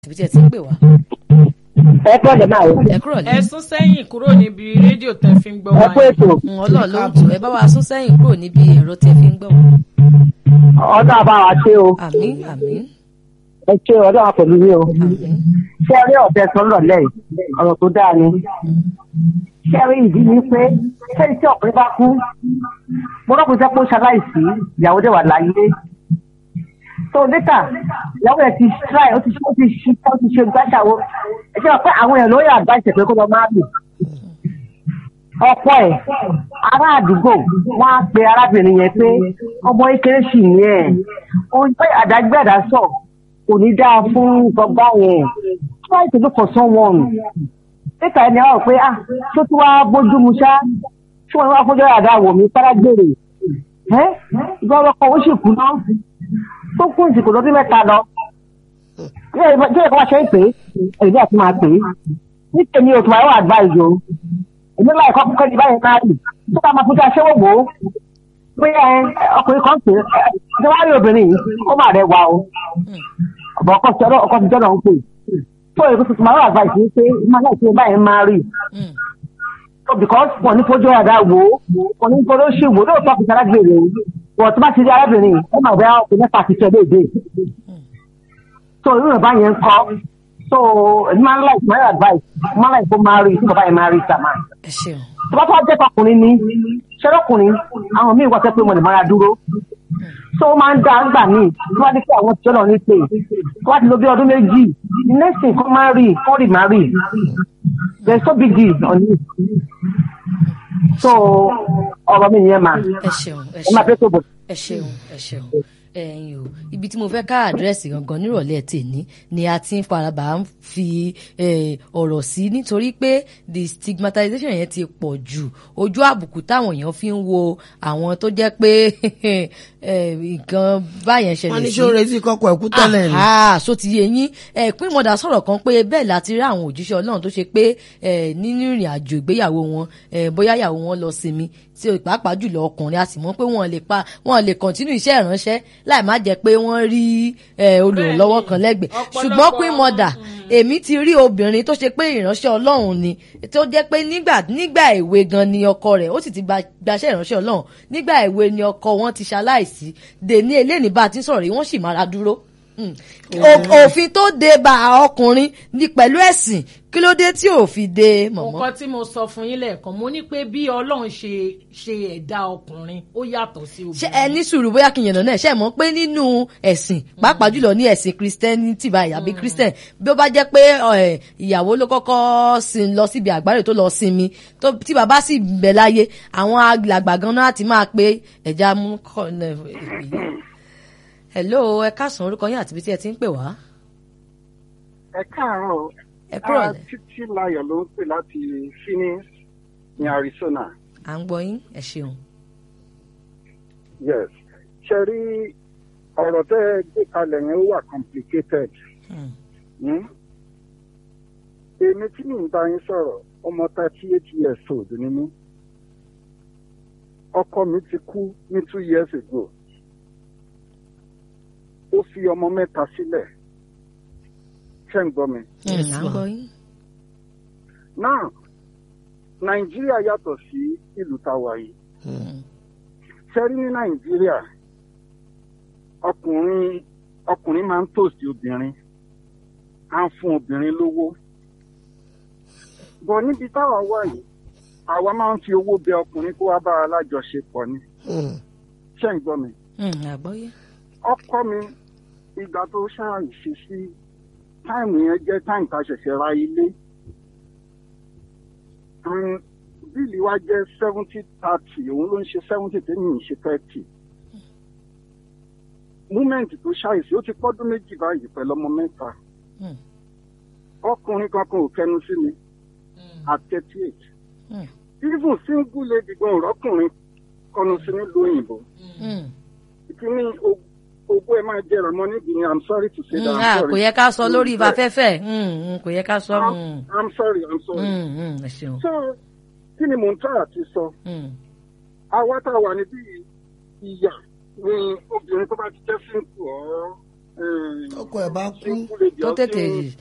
ibi tí ẹ ti ń pè wá. ẹ kọ́ lè máa wò. ẹ kúrò ẹ ní. sún sẹ́yìn kúrò níbi rédíò tẹ́ fi ń gbọ́ ẹ wa kú ètò ọlọ́run ló ń tù ẹ bá wa sún sẹ́yìn kúrò níbi ẹ̀rọ tí ẹ fi ń gbọ́ wá. ọdún àbá wa ṣe o àmín àmín ẹ ṣe ọdún àwọn pẹ̀lú yìí o. àmín. ṣé ẹ rí ọ̀bẹ sọ lọ́lẹ̀ yìí ọ̀rọ̀ tó dáa ni. ṣé ẹ rí ìdí ni pé ṣé tí ọkùnrin bá kú mo rọ́pò iṣẹ́ pé ó ṣaláìsí ìyàwó dẹ̀ wà láyé. tó létà ìyàwó rẹ̀ ti try ó ti ṣe ó ti ṣe ó ti ṣe gbàṣàwó ẹ ṣe wà pé àwọn èèyàn ló yà àgbà ìṣẹ̀pẹ̀ kó lọ máa lò. ọ̀pọ̀ ẹ̀ ará àdúgbò wọ́n á pe arábìnrin yẹn pé ọmọ kékeré sì ní ẹ̀ ó ń pẹ́ àdágbé àdásọ̀ kò ní dáa fún ìtọ́gbà yẹn try to look for someone níta ẹni àwọn pé ah tó tún wá bójú mu ṣá tí wọn wá fojú àdá wò mí párágbèrè ẹ gbọ́dọ̀ kan ó sì kú náà tó kún ìsìnkú lọ́dún mẹ́ta lọ jẹ́ ẹ̀kọ́ wá ṣe ń pè é èyí àti máa pè é ní tèmi ò tún máa wà advice o èmi láì kọ́ kọ́kọ́ ní báyìí máa rì tó bá máa fojú aṣẹ́wó wò ó pé ẹ ọkùnrin kan pè é ẹ wá rí obìnrin yìí ó máa rẹwà o ọ̀bọ̀ ọkọ̀ ti ọkọ̀ ti jọ́nà ń pè tó èkó tuntun máa wà advice ní pé máa láì ṣe báyìí máa rì Mm. so because wọn ní fojú ọ̀dà wò ó wọn ní gbọdọ̀ ṣe wò lóòótọ́ kìí sára gbèrè o wọn tó bá ti rí arábìnrin ó máa bẹ ọkùnrin mẹ́fà ti tẹ̀ léde so irú ìbá yẹn ń kọ́ so èmi máa ń láì máa ń advice máa ń láì kó máa rí tí bàbá yẹn máa rí sàmà ẹ ṣeun. tó bá tó wá jẹ́ tọkùnrin ni ṣẹ́rọ́kùnrin àwọn míì wọ́n sẹ́ pé mo lè máa dúró so ó máa ń dá nígbà míì tó bá dé pé àwọn tí ó lọ ní pé tó bá ti lo bí ọdún méjì the next thing kó máa rí kó rí máa rí there is so big deal on it so ọ̀rọ̀ mi yẹn máa ẹ ṣeun ẹ ẹ máa ṣeun fẹ́ tó bọ̀. ẹ ṣeun ẹ ṣeun ẹyin o ibi tí mo fẹ́ ká àdírẹ́sì gangan nírọ̀lẹ́ tèmi ni a ti ń farabà ń fi eh, ọ̀rọ̀ sí nítorí pé the stigmatization yẹn ti pọ̀ jù ojú àbùkù táwọn èèyàn fi ń wo àwọn tó jẹ́ pé eh, nǹkan báyẹn ṣẹlẹ̀ wọ́n ní sí ṣó retí kọ́kọ́ ẹ̀kú tẹ́lẹ̀ ni. Ah, so ti yé yín ẹ̀pín mọ̀dà sọ̀rọ̀ kan pé bẹ́ẹ̀ láti rí àwọn òjíṣẹ́ ọlọ́run tó ṣe pé eh, nínú ìrìn àjò ìgbéyàwó wọn eh, bóyá ìyàwó wọn lọ sinmi tí o pàápàá jùlọ ọkùnrin a sì mọ̀ pé wọ́n lè pa wọ́n lè kọ̀ntínú iṣẹ́ ìránṣẹ́ láì má jẹ́ pé wọ́n rí eh, olùrànlọ́wọ́ kan lẹ́gbẹ̀ẹ́ ọ̀pọ̀lọpọ̀ ṣùgbọ́n pín mọ̀dà èmi ti rí obìnrin tó ṣe pé ìránṣẹ́ ọlọ́run ni tó jẹ́ pé nígbà nígbà èwe gan ni ọkọ rẹ̀ ó sì ti gba- gbaṣẹ́ ìránṣẹ́ ọlọ́run nígbà èwe ni ọkọ wọn ti ṣaláìsí dèní eléyìí bá a ti ń sọ̀rọ̀ yìí wọ́n sì máa ra dúró Mm. O- òfin tó de bá ọkùnrin ní pẹ̀lú ẹ̀sìn kí ló dé tí ò fi de mọ̀mọ́. nǹkan tí mo sọ fún yín lẹ́ẹ̀kan mo ní pé bí ọlọ́run ṣe ṣe ẹ̀dá ọkùnrin ó yàtọ̀ sí ṣé obìnrin. ẹ ní sùúrù bóyá kí n yànnà náà ṣe mọ̀ pé nínú ẹ̀sìn pàápàá jùlọ ní ẹ̀sìn christianity báyìí àbí christian bí ó bá jẹ́ pé ẹ̀, ìyàwó ló kọ́kọ́ sin lọ síbi àgbáre tó lọ sinmi tó- tí bàbá sì bẹ̀ láyé àwọn àgbààgbà gan náà ti máa pé ẹ̀já mú kọ́ ẹ̀, èpè yìí. hello ẹ káàsán orúkọ yín àti ibi tí ẹ ti ń pè wá. ẹ káàárọ̀ ẹ kúrò Ah, lẹ̀ títí láyọ̀ ló ń pè láti phoenix ní arizona à ń gbọ́ yín ẹ ṣeun. yes ṣe rí ọ̀rọ̀ tẹ́ ẹ gbé kalẹ̀ yẹn ó wà complicated Hmm. Hmm? èmi tí mi ń bá yín sọ̀rọ̀ ọmọ thirty eight years old ni mí ọkọ mi ti kú ní two years ago ó fi ọmọ mẹ́ta sílẹ̀ ṣé ń gbọ́ mi. Hmm, à ń gbọ́ yín. náà nàìjíríà yàtọ̀ sí ìlú táwa yìí sẹ́rí ní nàìjíríà ọkùnrin ọkùnrin máa ń tòsí obìnrin á ń fún obìnrin lówó bọ̀ níbi táwa wà yìí àwa máa ń fi owó bẹ ọkùnrin kó wá bá a lájọṣepọ̀ ni Hmm. ṣé ń gbọ́ mi Hmm, àgbọ́yé. ọkọ mi ìgbà tó ṣàìṣe sí táìmù yẹn jẹ́ táìmù tá a ṣẹ̀ṣẹ̀ ra ilé And bíìlì wa jẹ́ seventy thirty òun ló ń ṣe seventy tèmi ń ṣe thirty múmẹ́ǹtì tó ṣàìsí ó ti pọ́dún méjì báyìí pẹ̀lú ọmọ mẹ́ta Hmm. ọkùnrin kankan ò kẹnu sí mi at thirty eight Hmm. even single lady gan òrọ́kùnrin kọnu sí nílùú òyìnbó Hmm. ìkíní ogún ẹ máa jẹrà mọ níbi ni i'm sorry to say that Mm, i'm ah, sorry kò yẹ ká sọ lórí Mm, ìfafẹ́fẹ́ Mm, mm, kò yẹ ká sọ. I'm, mm, i'm sorry i'm sorry. mm, mm, ẹ ṣeun. so kí ni mò ń tọ́ àti sọ Mm, àwa tá a wà níbí ìyà ni obìnrin tó bá ti jẹ́ sínkù ọ́ eh, ọkọ ẹ̀ bá kú single lady tó ọtí tètè